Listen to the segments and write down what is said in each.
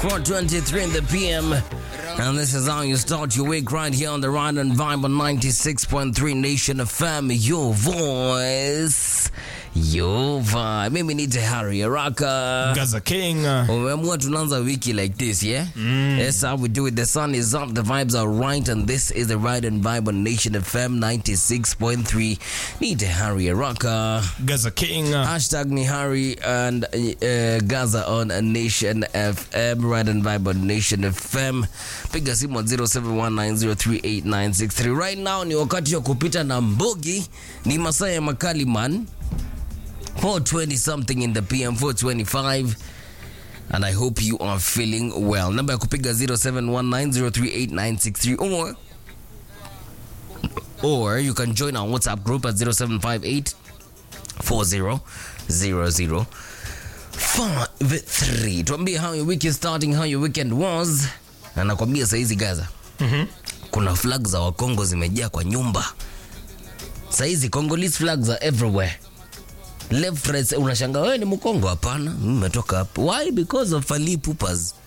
423 in the PM. And this is how you start your week right here on the Ride and Vibe on 96.3 Nation FM. Your voice, your vibe. Mimi ni Tehari Araka. Gaza King. Umeamua tunaanza wiki like this, yeah? That's how we do it. The sun is up, the vibes are right, and this is the Ride and Vibe on Nation FM 96.3. Ni Tehari Araka. Gaza King. Hashtag ni Harry and uh, Gaza on Nation FM, Ride and Vibe on Nation FM. Piga simu 0719038963. Right now ni wakati wa kupita na Mbogi, ni masaa ya makali man. 420 something in the PM, 425 and I hope you are feeling well. Namba ya kupiga 0719038963 or or you can join our WhatsApp group at 0758 400053 tuambie how your week is starting how your weekend was na nakwambia saizi gaza Mhm. kuna flag za wakongo zimejaa kwa nyumba saizi congolese flags are everywhere left right unashanga wewe ni mkongo hapana mimi nimetoka hapo why because of Fally Ipupa's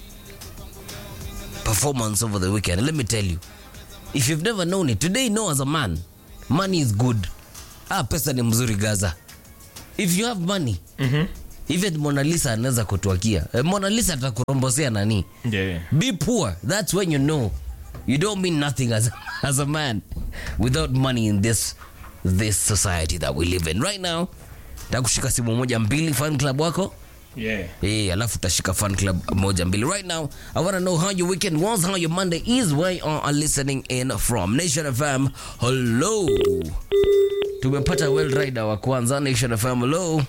performance over the weekend let me tell you if you've never known it today know as a man money is good ah pesa ni mzuri gaza if you have money Mhm. even Mona Lisa anaweza kutuakia Eh, Mona Lisa atakurombosea nani Yeah. be poor that's when you know you don't mean nothing as, as a man without money in this this society that we live in right now takushika simu moja mbili fan club wako Yeah. Eh, alafu utashika fan club moja mbili right now i want to know how your weekend was how your monday is where you are listening in from nation fm hello tumepata well rider wa kwanza nation fm hello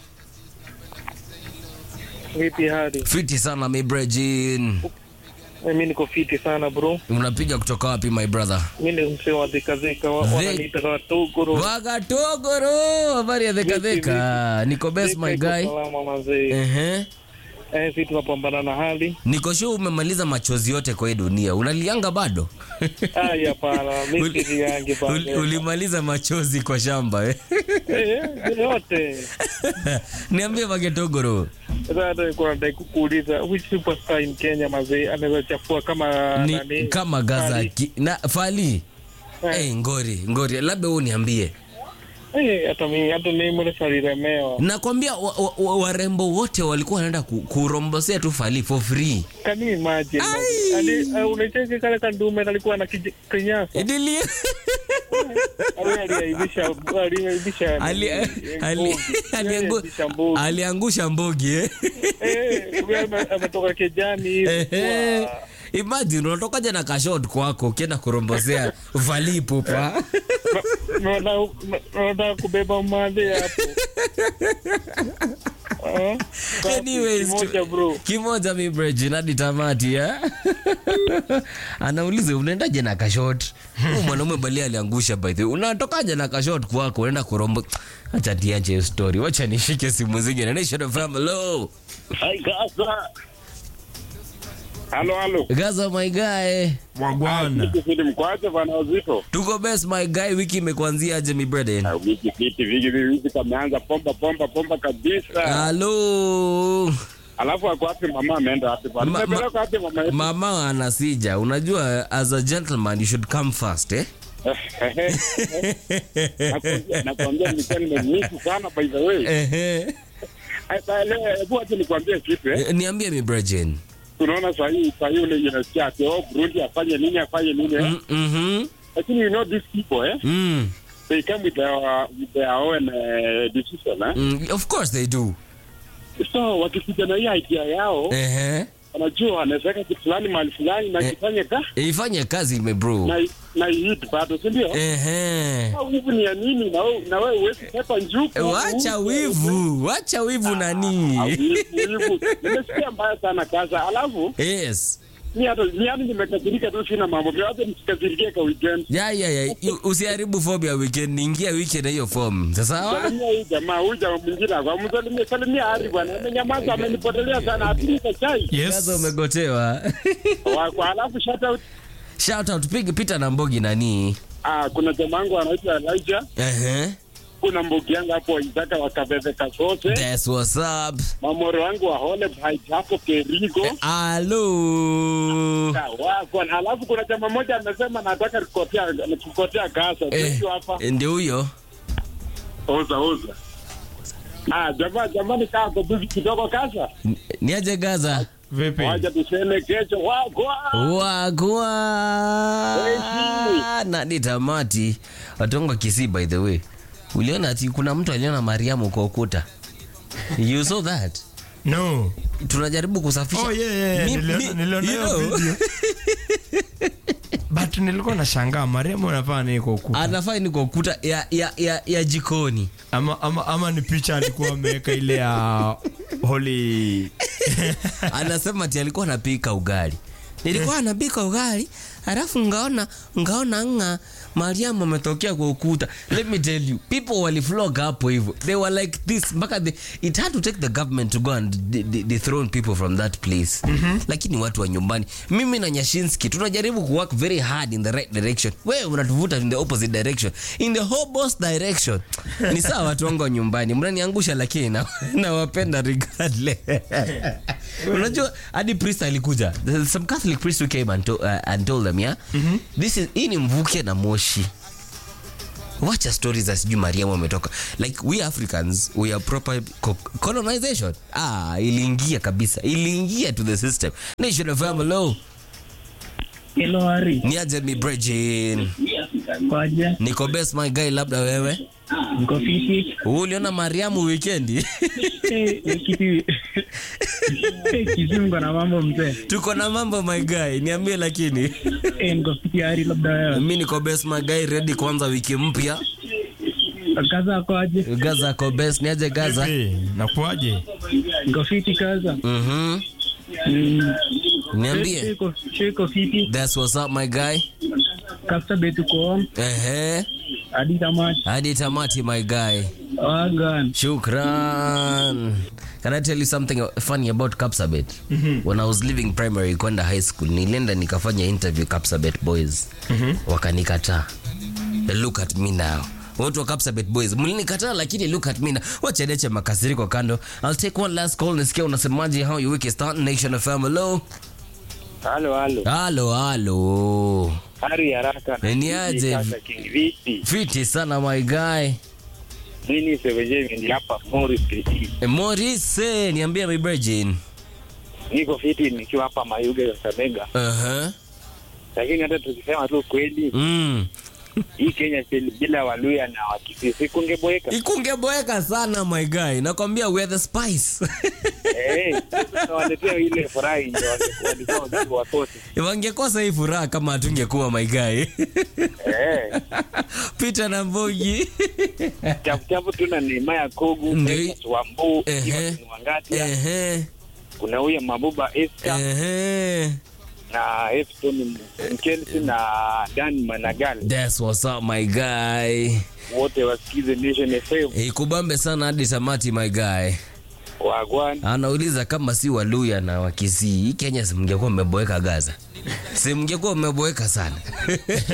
Vipi hadi? fiti sana mi brejin Mimi niko fiti sana bro. unapiga kutoka wapi my brother Mimi ni msee wa dhikadhika, wa- Zi- wananiita Watuguru. wagatogoro habari ya dhekadheka niko best my Iko guy Salama mazee. Ehe. Eh, sisi tunapambana na hali. niko sure umemaliza machozi yote kwa hii dunia unalianga bado Ai hapana, mimi Uli- si yangi uli- bado. ulimaliza machozi kwa shamba eh? Eh, yote. niambie magetogoro Sasa hata nilikuwa nataka kukuuliza which superstar in Kenya mazee anaweza chafua kama ni nani? kama gaza Fally? ki, na fali Eh. hey, ngori ngori labda huu niambie Eh, hata mimi hata mimi mbona saliremewa. nakwambia warembo wa, wa, warembo wote walikuwa wanaenda ku, kurombosea tu fali for free Can you imagine? Ai. Ali uh, unacheki kale kandume kalikuwa na kij- kinyasa. Idili- Ali aliaibisha aliaibisha Ali- eh, ali- mbuzi. aliangu- Aliaibisha mbuzi. aliangusha mbogi eh? Eh, huyu ame- ametoka kijani hivi. Ehe. Wow. imagine unatokaja na kashot kwako ukienda kurombosea valipupa Na- na- na- Nataka kubeba mali hapo. Ah, safi, Anyways, kimoja tu- bro. kimoja mi brejin hadi tamati eh? anauliza unaendaje na kashot Huyu mwanaume bali aliangusha by the way unatokaje na kashot kwako unaenda kurombo acha tiache hiyo story wacha nishike simu zingine nation FM hello Hai Gaza. Halo halo. gaza my guy Wagwana. Kifidi mkwaje bana wazito. tuko best my guy wiki imekuanzia aje mi breden Na wiki fiti vigi vigi kameanza pomba pomba pomba kabisa. halo Alafu ako wapi mama ameenda wapi bana? Ma- ma- Nimepeleka wapi mama yetu? mama anasija unajua as a gentleman you should come first eh? Nakwambia- Nakwambia nilikuwa nimemisi sana by the way. Ehe. Ai, ba- leo, Hebu acha nikwambie kitu eh. Eh, niambie mi brejin Tunaona saa hii saa hii ule unasikia ati oh Burundi afanye nini afanye nini eh. Mhm. Lakini you know these people eh. Mm. They come with their with their own uh, decision eh. Mm, of course they do So wakikuja na hii idea yao Ehe. wanajua wanaweka kitu fulani mahali fulani na Eh. kifanye ka ifanye kazi ime bro na na hit bado si ndio? Ehe. Au wivu ni ya nini? Na wewe na wewe huwezi pepa njuku. wacha wivu wacha wivu Ah, nani wivu, wivu. Nimesikia mbaya sana kaza. Alafu yes mi hata mi hata nimekasirika tu, sina mambo vya hata nisikasirikie kwa weekend. ya ya ya U- usiharibu form ya weekend ingia weekend na hiyo form sasa Salimia huyu jamaa, huyu jamaa mwingine hapa, msalimie salimia Hari bwana, amenyamaza, amenipotelea sana, apika chai gaza Yes. umegotewa Wa- kwa. Alafu shout out, shout out pig Peter na Mbogi nani ah, kuna jamaa wangu anaitwa Elijah Ehe. kuna mbugi yangu hapo Isaka wakabebe kasose That's what's up. mamoro wangu wa Hole Heights hapo Kerigo Hello. wako alafu kuna jamaa moja amesema nataka kukotea kukotea kasa Eh, eh, hapa ndio huyo. oza oza ah jamaa jamani kaa kwa bibi kidogo kasa Ni- Niaje Gaza? Vipi? waja tuseme kesho wako Wagwa. Wezi. Na ni tamati. Watongo Kisii by the way. Uliona ati kuna mtu aliona Mariamu kwa ukuta. You saw that? No. Tunajaribu kusafisha. Oh, yeah, yeah, yeah. Mi- Niliona- mi- niliona you hiyo know, video. But nilikuwa nashangaa Mariamu anafanya nini kwa ukuta? Anafaa ni kwa ukuta ya, ya, ya, ya jikoni. Ama, ama, ama ni picha alikuwa ameweka ile ya Holy anasema ati alikuwa anapika ugali nilikuwa anapika ugali alafu ngaona ngaona nga mariamu ametokea kwa ukuta let me tell you people waliflog hapo hivyo they were like this mpaka the, it had to take the government to go and de- de- dethrone people from that place lakini watu wa nyumbani mimi na nyashinski tunajaribu kuwork very hard in the right direction wewe unatuvuta in the opposite direction in the hobos direction ni sawa watu wangu wa nyumbani mnaniangusha lakini na- nawapenda regardless unajua hadi priest alikuja There's some catholic priest who came and, to, uh, and told them yeah this is hii ni mvuke na moshi wacha stories za sijui mariamu ametoka like we africans we are proper co colonization ah iliingia kabisa iliingia to the system nation of family Hello Ari, niaje mi brejin kwaje? niko best my guy labda wewe Niko fiti. uliona mariamu weekendi Eh, eh, kiti. Eh, Kizungu na mambo mzee. tuko na mambo my guy niambie lakini Eh, niko fiti Ari, labda wewe. mi niko best my guy ready kuanza wiki mpya Kaza kwaje? gaza ko best niaje gaza Vipi? Nakuaje? Niko fiti kaza. mhm Mm. niambie Shiko shiko fiti. that's what's up my guy Kasta betu ko ehe hadi tamati. hadi tamati my guy Wagan. shukran can i tell you something funny about kapsabet when i was leaving primary kwenda high school nilienda nikafanya interview kapsabet boys wakanikataa look at me now watu wa Kapsabet boys mlinikataa lakini look at me now wachadeche makasiriko kando i'll take one last call nisikia unasemaje how your week is starting nation of hello halo halo halo halo hari haraka Eh, ni aje? Kaka King vipi fiti sana my guy mimi seveje ni hapa Morris City Eh, Maurice niambie my virgin niko fiti nikiwa hapa Mayuge Kakamega uh-huh. lakini hata tukisema tu kweli mm. hii Kenya kweli bila Waluya na Wakisii kungeboeka ikungeboeka sana my guy nakwambia we are the spice eh tunawaletea ile furaha ndio walikuwa walikuwa wakose wangekosa hii furaha kama hatungekuwa my guy eh peter na mbogi chapu chapu tuna Neema ya Kogu Ndio. Festus Wambu Ehe. Ivan Wangati ehe kuna huyo Mabuba Esther ehe na Efton Mkelsi na Dan Managal that's what's up my guy wote wasikize Nation FM ikubambe sana hadi tamati my guy wagwan anauliza kama si waluya na wakisii hii kenya simngekuwa mmeboeka gaza simngekuwa mmeboeka sana